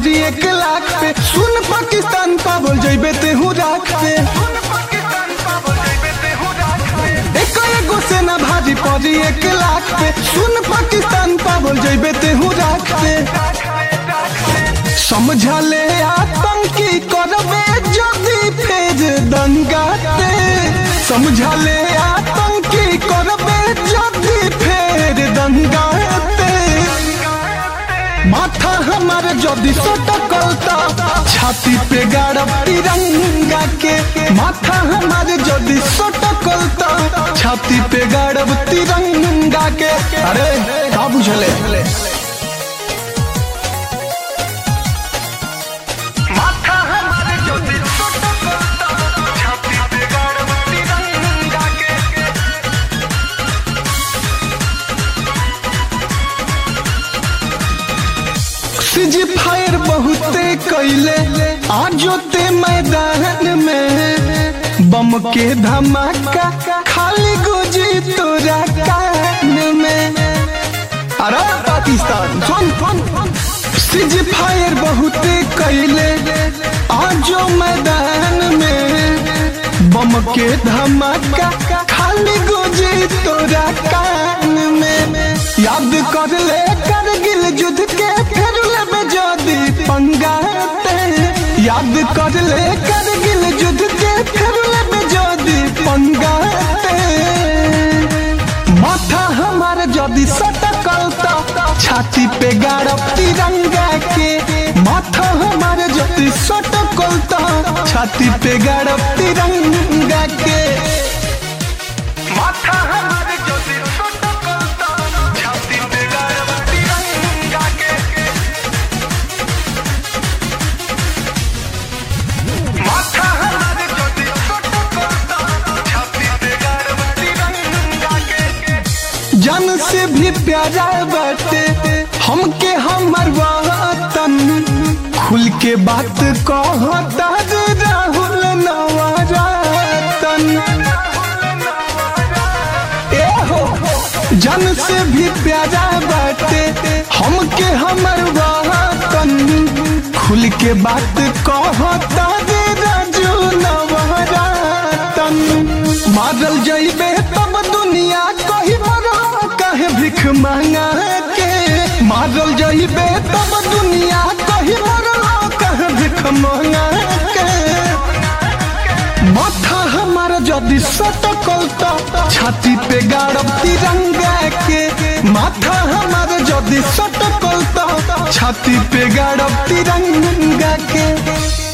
पड़ी एक लाख पे सुन पाकिस्तान पावल जइबे तेहू राख पे एक एगो सेना भारी पड़ी एक लाख पे सुन पाकिस्तान पावल जइबे तेहू राख पे समझा ले आतंकी करबे जदी फेज दंगाते समझा ले आतंकी करबे जदी फेर दंगाते माथा हमारे जदी सटकलता छाती पे गाड़ब तिरंगा के माथा हमारे जदी सटकलता छाती पे गाड़ब तिरंगा के अरे का बुझले माथा हमारे जदी सटकलता छाती पे गाड़ब तिरंगा के सीजी फायर बहुते कैले आजो ते मैदान में बम के धमाका खाली गुजी तोरा कान में अरे पाकिस्तान सुन सुन सीजी फायर बहुते कैले आजो मैदान में बम के धमाका खाली गुजी तोरा कान में याद कर ले करगिल युद्ध के फिर लेबे जदी पंगाते याद कर ले करगिल युद्ध के फिर लेबे जदी पंगाते माथा हमार जदी सटकलता छाती पे गाड़ब तिरंगा के माथा हमार जदी सटकलता छाती पे गाड़ब तिरंगा के माथा हमार जदी सटकलता छाती पे गाड़ब तिरंगा के माथा हमार जदी सटकलता छाती पे गाड़ब तिरंगा के जन से भी प्यारा बाटे हमके हमर वतन खुल के बात कहता रे राहुल नवरतन ए हो जन से भी प्यारा बाटे हमके हमर वतन खुल के बात कहता रे राजू नवरतन मारल जइबे तब दुनिया कही मरा कहे भिख मांगा के मारल जइबे तब दुनिया कही मरा कहे भिख मांगा के माथा हमारा जदी सटकलता छाती पे गाड़ब तिरंगा के माथा हमारा जदी सटकलता छाती पे गाड़ब तिरंगा के